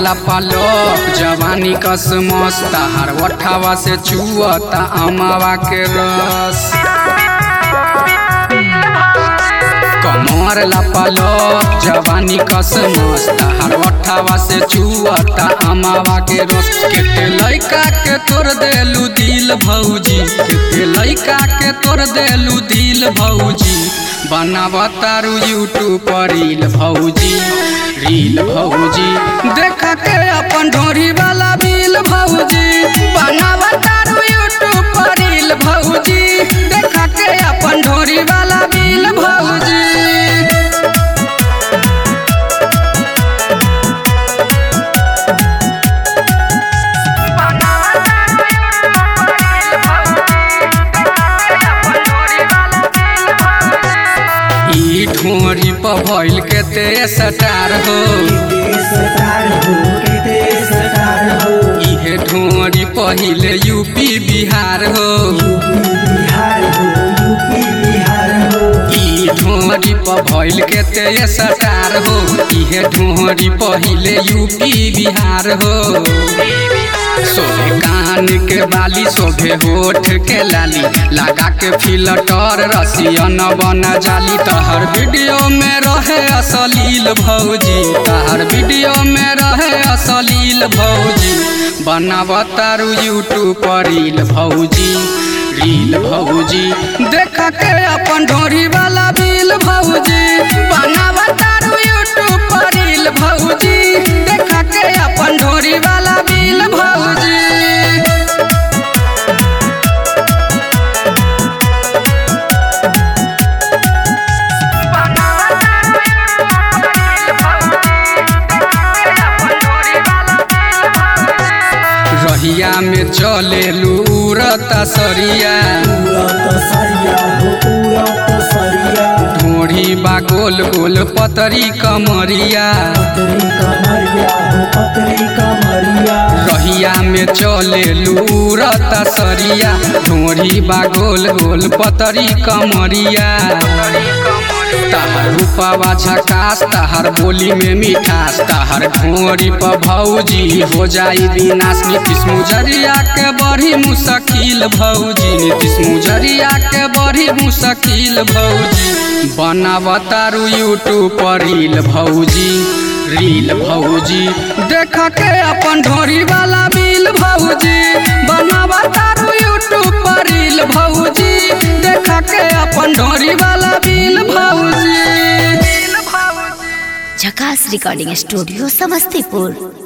पलक जवानी कस मस्त हर वठावा से चुअता अमावा के रस कमर पलक जवानी कस मस्त हर वठावा से चुअता अमावा के रस केते लइका के तोड़ देलू दिल भौजी केते लइका के तोड़ देलू दिल भौजी बनावतारू यूट्यूब पर रील भौजी रील भौजी देख के अपन ढोरी वाला बिल भौजी बनावतारू यूट्यूब पर रील भौजी देख के अपन ढोरी वाला बिल भौजी ई ढोरी पर भइल के ते सटार हो इहे ढोरी पहिले यूपी बिहार हो ई ढोरी पर भइल के ते सटार हो इहे ढोरी पहिले यूपी बिहार हो सोभे कान के बाली सोभे होठ के लाली लगा के फिल्टर रसियन बन जाली तहर वीडियो में रहे असलील भौजी तहर वीडियो में रहे असलील भौजी बनावतारू यूट्यूब पर रील भौजी रील भौजी देख के अपन ढोरी वाला बिल भौजी बनावतारू यूट्यूब पर रील भौजी देख के अपन ढोरी वाला बिल भौजी रहिया में चले लूरता सरिया ढोढ़ी बा गोल गोल पतरी कमरिया रहिया में चले लूरता सरिया ढोढ़ी बा गोल गोल पतरी कमरिया तहर रूपावा झकास तहर बोली में मिठास तहर ढोरी पर भौजी हो जाई विनाश नीतीश मुजरिया के बड़ी मुश्किल भौजी नीतीश मुजरिया के बड़ी मुश्किल भौजी बनावतारू यूट्यूब पर रील भौजी रील भौजी देख के अपन ढोरी वाला बिल भौजी बनावतारू यूट्यूब पर रील भौजी देख के अपन ढोरी वाला बिल भौजी झकास रिकॉर्डिंग स्टूडियो समस्तीपुर